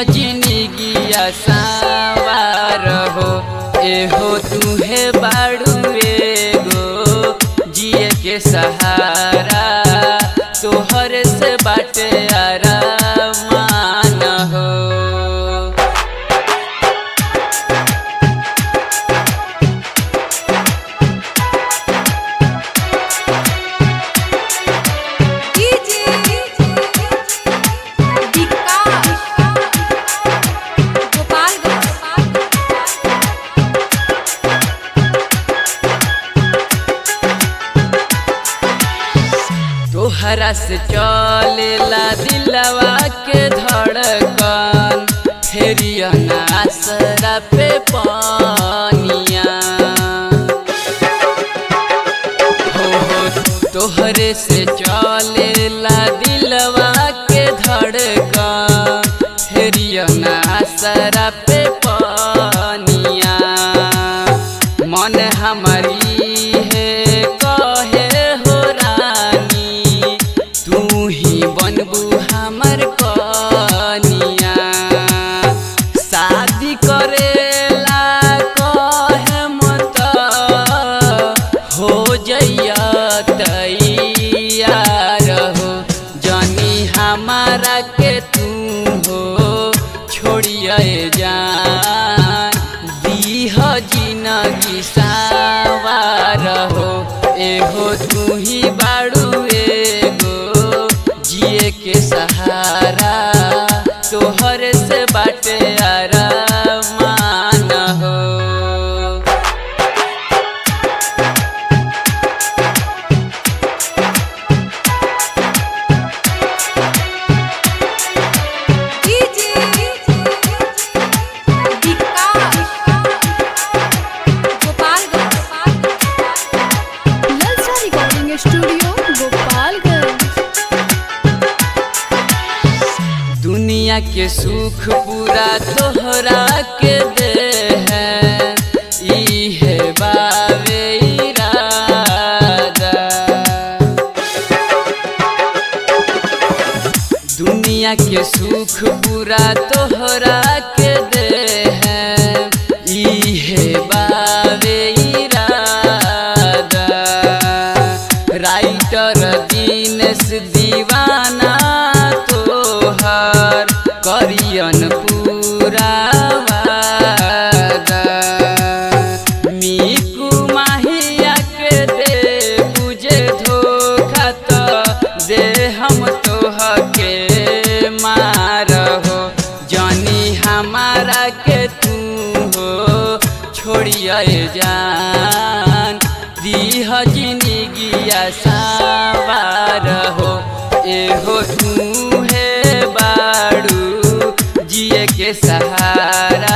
जिंदगिया सावार हो एहो तुहे बाड़ू एगो जिए के सहारा तोहर से बाटे आरामान हो तोहरा से चलेला दिलवा के धड़कन फेरिया नासरा पे पानिया हो हो तोहरे से चलेला दिलवा के धड़कन फेरिया नासरा पे पानिया मन हमारी है कहे हो रानी तू ही बनबू हमर कनिया शादी करेला कहे मत हो जइया तैयार हो जानी हमारा के तू हो छोड़िए जान दीह जिनगी सावार हो एहो तू ही बाड़ू एगो जिए के सहारा तोहर से बाटे आरामान हो ललचा रिकॉर्डिंग स्टूडियो गोपालगंज दुनिया के सुख पूरा तोहरा के दे है ई है बावे इरादा दुनिया के सुख पूरा तोहरा के दे है ई है बावे इरादा राइटर दीनेश दीवाना तोहर करियन पूरा वादा मीकू माहिया के दे बुझे धोखा तो दे हम तोह के मार हो जानी हमारा के तू हो छोड़िए जान दीह जिंदगिया सावार हो एहो तू है बाड़ू जिए के सहारा